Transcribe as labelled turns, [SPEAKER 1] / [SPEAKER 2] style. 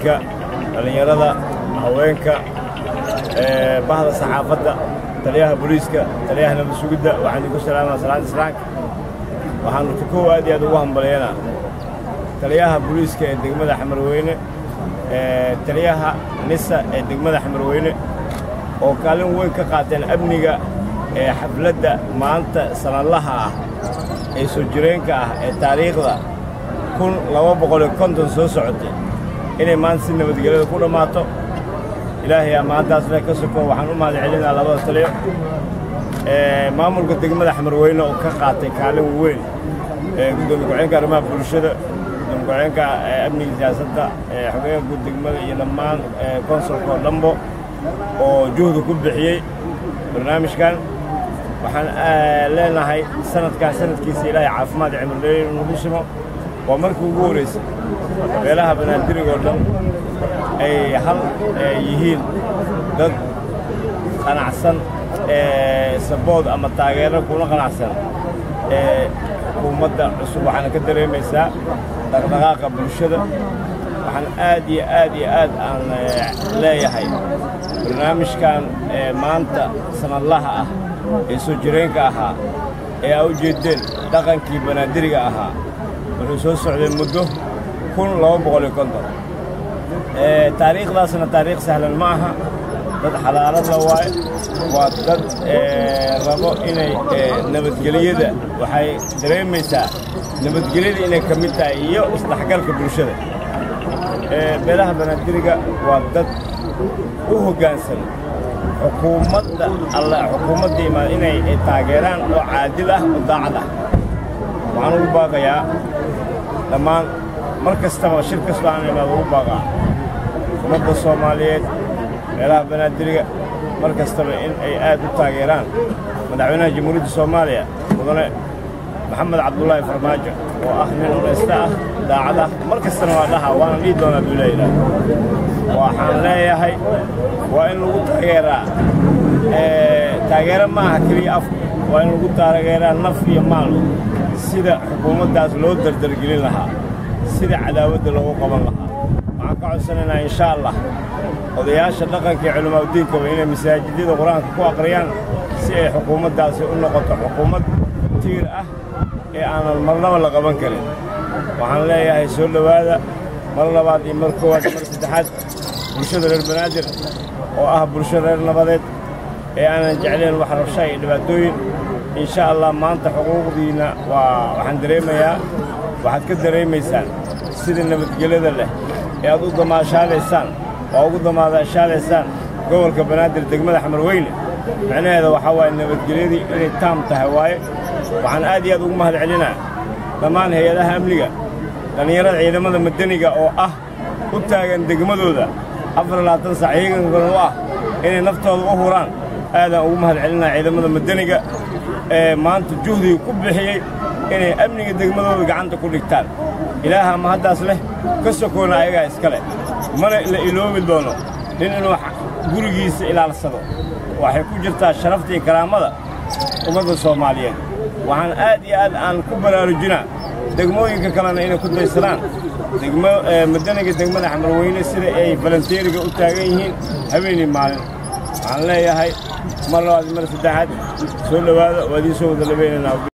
[SPEAKER 1] ka dhallinyarada haweenka bahda saxaafadda taliyaha booliiska taliyaha nabad sugidda waxaan idinku salaamaa salaada islaamka waxaanu tukow aad iyo aad ugu hambalyaynaa taliyaha booliiska ee degmada xamarweyne taliyaha nisa ee degmada xamarweyne oo kaalin weyn ka qaateen amniga ee xafladda maanta sanadlaha ah ee soo jireenka ah ee taariikhda kun laba boqoliyo konton soo socotay inay maanta si nabadgelyada ku dhammaato ilaahay amaantaas leh ka soko waxaan u mahad celinaa labada taliyo maamulka degmada xamarweyne oo ka qaatay kaalin weyn gudoomiye ku-xigeenka arrimaha bulshada gudoomiye ku-xigeenka amniga siyaasadda xogeenka guud degmada iyo dhammaan konsulka oo dhambo oo juhda ku bixiyey barnaamijkan waxaan leenahay sanadkaas sanadkiisa ilaahay caafimaad iyo cimrileeyo nagu simo waa markii ugu horraysay beelaha banaadirigoo dhan ay hal yihiin dad qanacsan sabood ama taageero kuna qanacsan xukuumadda cusub waxaana ka dareemaysaa dhaqdhaqaaqa bulshada waxaan aad iyo aad iyo aad aan leeyahay barnaamijkan maanta sanadlaha ah ee soo jireenka ahaa ee aa u jeeddeen dhaqankii banaadiriga ahaa wuxuu soo socday muddo kun laba boqol iyo konton taariikhdaasna taariikh sahlan ma aha dad xadaaradla waaye waa dad rabo inay nabadgelyada waxay dareemaysaa nabadgelyada inay ka mid tahay iyo isdhexgalka bulshada beelaha banaadiriga waa dad u hoggaansan xukuumadda alla xukuumadda imaad inay taageeraan oo caadil ah oo daacad ah waxaan ugu baaqayaa dhammaan mar kastaba shir kastoo aan imaad ugu baaqaa ummadda soomaaliyeed meelaha banaadiriga mar kastaba in ay aad u taageeraan madaxweynaha jamhuuriyadda soomaaliya mudane maxamed cabdulaahi farmaajo oo ah nin unaysta ah daacad ah mar kastana waa dhaha waana dhihi doonaa buu leeyahay waxaan leeyahay waa in lagu taageeraa taageero ma aha keliya af waa in lagu taageeraa naf iyo maal sida xukuumaddaas loo dardargelin lahaa sida cadaawadda loogu qaban lahaa waxaan ka codsanaynaa insha allah odayaasha dhaqanka iyo culamaauddiinkaba inay masaajidyada qur-aanka ku aqriyaan si ay xukuumaddaasi u noqoto xukuumad tiir ah ee aanan marnaba la qaban karin waxaan leeyahay soo dhowaada mar labaad iyo mar koowaad iyo mar saddexaad bulshada reer banaadir oo ah bulsho reer nabadeed ee aanan jeclayn wax rabsha iyo dhibaatooyin insha allah maanta xuquuqdiinna waa waxaan dareemayaa waxaad ka dareemaysaan sida nabadgelyada leh ee aad u damaashaadaysaan oo ugu damaashaadaysaan gobolka banaadir degmada xamarweyne micnaheeda waxaa waaye nabadgelyadii inay taam tahay waaye waxaan aad iyo aad ugu mahad celinaa dhammaan hay-adaha amniga dhallinyarada ciidamada madaniga oo ah u taagan degmadooda afar labaatan sac iyagankan u ah inay naftooda u huraan aadaan ugu mahad celinaa ciidamada madaniga ee maanta juhdiga ku bixiyey inay amniga degmadooda gacanta ku dhigtaan ilaaha ma haddaas leh ka sokoona ayagaa iska leh mana la iloobi doono nin inuu gurigiisa ilaalsado waxay ku jirtaa sharafta iyo karaamada ummadda soomaaliyeed waxaan aad iyo aad aan ku baraarujinaa degmooyinka kalena inay ku daysadaan degmo madaniga degmada xamarweyne sida ay falanteeriga u taagan yihiin habeenii maalin waxaan leeyahay mar labaad mar saddexaad soo dhowaada waa idiin soo wada labeynanaa